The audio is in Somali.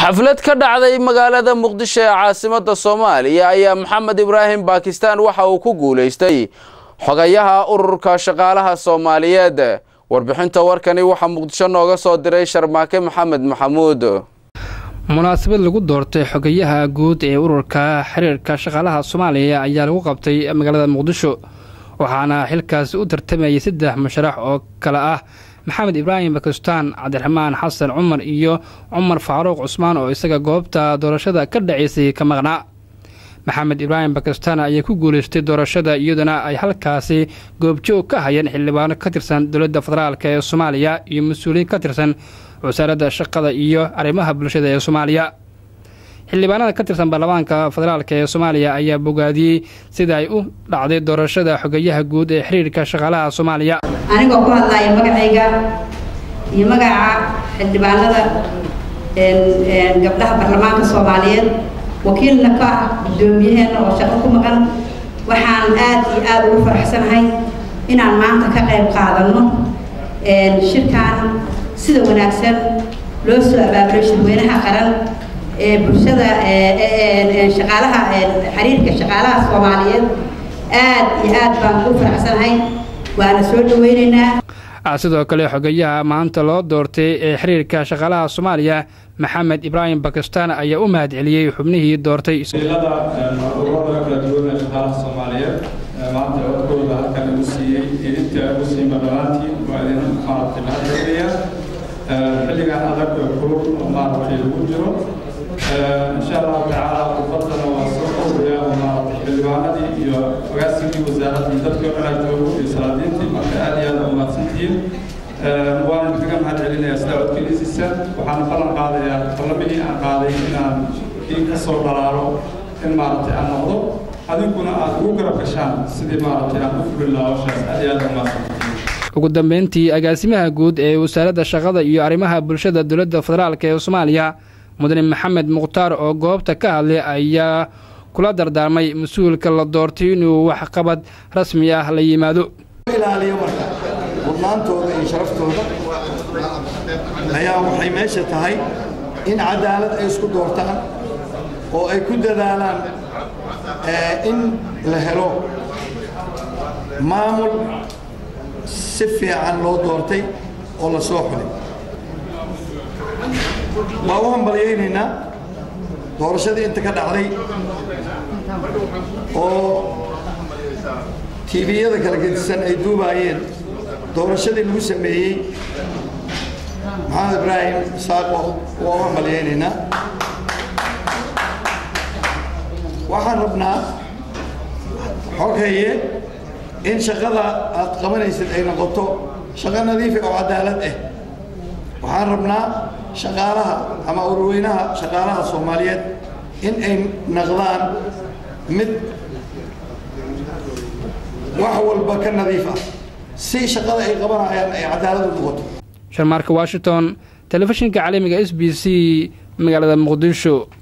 xaflad ka dhacday magaalada muqdisho ee caasimada soomaaliya ayaa maxamed ibraahim bakistan waxa uu ku guulaystay xogayaha ururka shaqaalaha soomaaliyeed warbixinta warkani waxaa muqdisho nooga soo diray sharmaake maxamed maxamuud munaasabad lagu doortay xogayaha guud ee ururka xiriirka shaqaalaha soomaaliya ayaa lagu qabtay magaalada muqdisho waxaana xilkaasi u tartamayay saddex musharax oo kale ah maxamed ibraahim bakistaan cabdiraxmaan xasan cumar iyo cumar faaruuq cusmaan oo isaga goobta doorashada ka dhacaysay ka maqnaa maxamed ibraahim bakistaan ayaa ku guulaystay doorashada iyaduna ay halkaasi goobjoog ka hayeen xildhibaano ka tirsan dowladda federaalk ee soomaaliya iyo mas-uuliyiin ka tirsan wasaaradda shaqada iyo arrimaha bulshada ee soomaaliya xildhibaanada ka tirsan baarlamaanka federaalk ee soomaaliya ayaa bogaadiyey sida ay u dhacday doorashada xogeyaha guud ee xiriirka shaqaalaha soomaaliya anigoo ku hadlaya magacayga iyo magaca xildhibaanada gabdhaha baarlamaanka soomaaliyeed wakiilna ka ah guddoomiyaheena oo shaqo ku maqan waxaan aad iyo aada ugu faraxsanahay inaan maanta ka qayb qaadano shirkan sida wanaagsan loo soo abaabulo shirweynaha qaran ee bulshada shaqaalaha xiriirka shaqaalaha soomaaliyeed aad iyo aad baan ugu faraxsanahay waana soo dhaweyneynaa sidoo kale xogeyaha maanta loo doortay ee xiriirka shaqaalaha soomaaliya maxamed ibraahim bakistaan ayaa u mahad celiyey xubnihii doortay ilada ururada kala duwan ee shaqaalaha soomaaliyeed maanta codkooda halkan igu siiyey idinta igu siima dhammaantiin waa idin maaragtay mahad celinaya xilligan adag kulul maaragtay lagu jiro insha allahu tacaala ubaddana waa soo qowraya oo maaragtay xildhibaanadii iyo agaasigii wasaaradii dadkii o dhan ay joogo iyo salaadiintii marka aad iyo aad umahadsantihiin waan idinkaga mahad celinayaa sida codkeliisiisa waxaan ballan qaadayaa ballamihii aan qaaday inaan kii ka soo dhalaalo in maaragtay aan noqdo adinkuna aad ugu garab gashaan sidii maaragtay aan u fulin lahaa hawshaas aad iyo aad umahadsantihiin ugu dambeyntii agaasimaha guud ee wasaaradda shaqada iyo arrimaha bulshada dowladda federaalk ee soomaaliya mudane maxamed mukhtaar oo goobta ka hadlay ayaa kula dardaarmay mas-uulka la doortay inuu waxqabad rasmi ah la yimaado ilaaliyo marka mudnaantooda iyo sharaftooda ayaa waxay meesha tahay in cadaalad ay isku doortaan oo ay ku dadaalaan in la helo maamul si fiican loo doortay oo la soo xulay waa u hambalyaynaynaa doorashadii inta ka dhacday oo tiibiyada kala gedisan ay duubaayeen doorashadii lagu sameeyey maxamed ibraahim saaq waa u hambalyaynaynaa waxaan rabnaa xoghaye in shaqada aad qabanaysid ay noqoto shaqo nadiifa oo cadaalad ah waxaan rabnaa shaqaalaha ama urweynaha shaqaalaha soomaaliyeed in ay naqdaan mid wax walba ka nadiif ah si shaqada ay qabanayaan ay cadaalad u noqoto sharmaarka washington telefishinka caalamiga s b c magaalada muqdisho